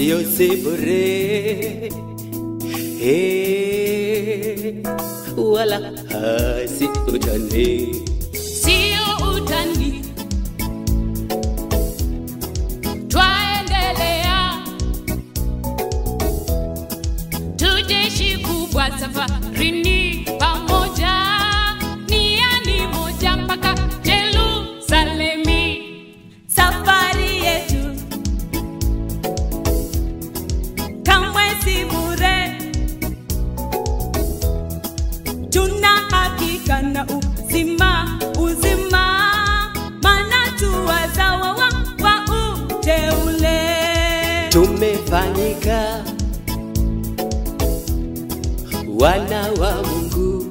sio si bure Eh, wala hasi utani sio utani, twaendelea tujeshi kubwa safarini pamoja, niani moja mpaka Jerusalemi. safari yetu kamwe si bure, tuna hakika na uzima uzima, maana tu wazawa wa, wa uteule. tumefanyika wana wa Mungu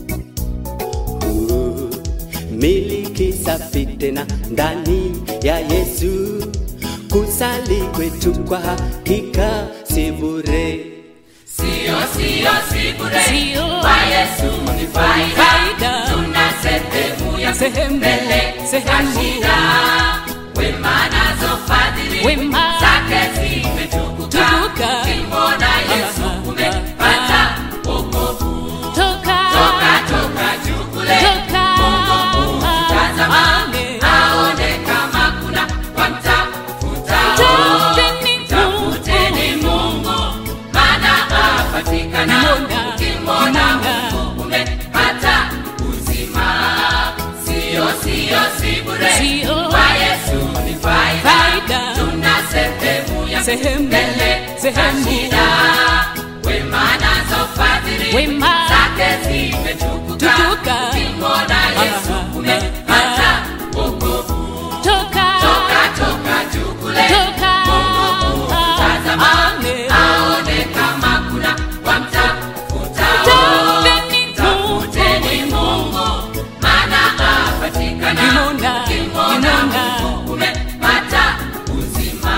Uh, miliki safi tena ndani ya Yesu, kusali kwetu kwa hakika si bure. Sio, sio, si bure. Sio. Kwa Yesu ni faida. Faida. Tuna sehemu ya Sehemu, mbele za sehemu. shida. Wema nazo fadhili Wema. zake zimetukuka. Tukuka. Ukimwona Yesu Ah, umepata wokovu. Toka, Toka, toka juu kule. toka, Tazama, Amen. aone kama kuna wamtafuta. Tafuteni Tafuteni Mungu, maana apatikana. Nimona, Ukimwona nimona. Mungu umepata uzima. Sio, sio, si bure. Sio. Kwa Yesu ni faida. Faida. Tuna sehemu ya Sehemu, mbele za sehemu. shida. Wema nazo fadhili Wema. zake zimetukuka. Tukuka. Ukimwona Yesu Ah, umepata wokovu. toka, Toka, toka juu kule. toka, Tazama, Amen. aone kama kuna wamtafuta. Tafuteni Tafuteni Mungu, maana apatikana. Nimona, Ukimwona nimona. Mungu umepata uzima.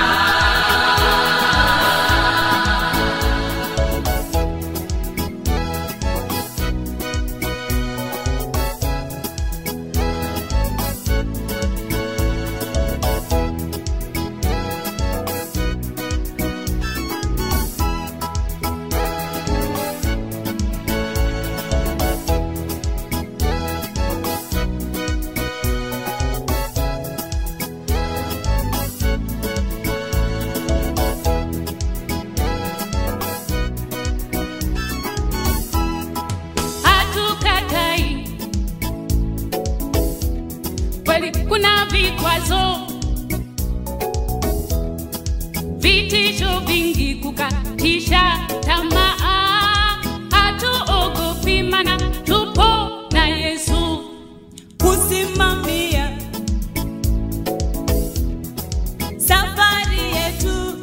hatukatai kweli kuna vikwazo vitisho vingi kukatisha tamaa hatuogopi mana tupo na yesu kusimamia safari yetu.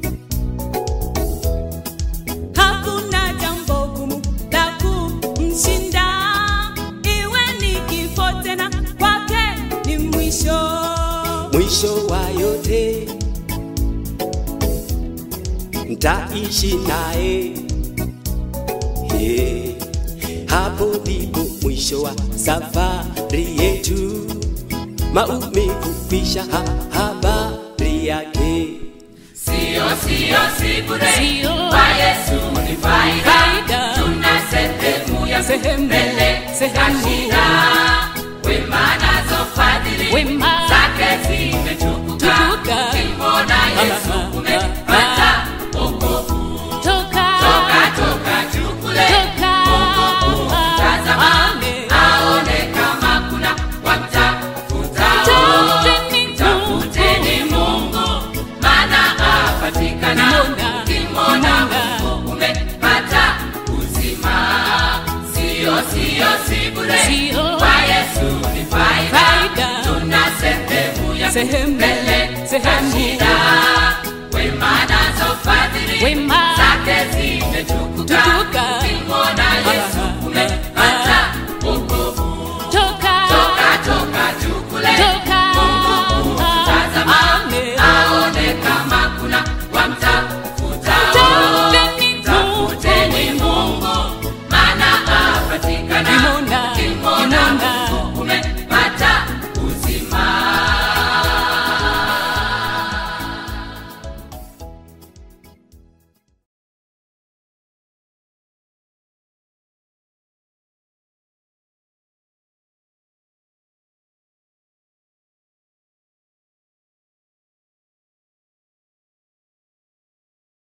Hakuna jambo gumu la kumshinda, iwe ni kifo tena, kwake ni mwisho. mwisho wa yote ntaishi naye yeah. hapo ndipo mwisho wa safari yetu maumivu kwisha ha habari yake Sio, sio, si bure. Sio. Kwa Yesu ni faida. Faida. Tuna sehemu ya Sehemu, mbele za sehemu. shida. Wema nazo fadhili Wema. zake zimetukuka. Tukuka. Ukimwona Yesu Ah, umepata wokovu. toka, Toka, toka juu kule. toka, Tazama, Amen. aone kama kuna wamtafuta. Tafuteni Tafuteni Mungu, maana apatikana. Nimona, Ukimwona nimona. Mungu umepata uzima. Sio, sio, si bure. Sio. Kwa Yesu ni faida. Faida. Tuna sehemu ya Sehemu, mbele za sehemu. shida. Wema nazo fadhili Wema. zake zimetukuka. Tukuka. Ukimwona Yesu Ah, umepata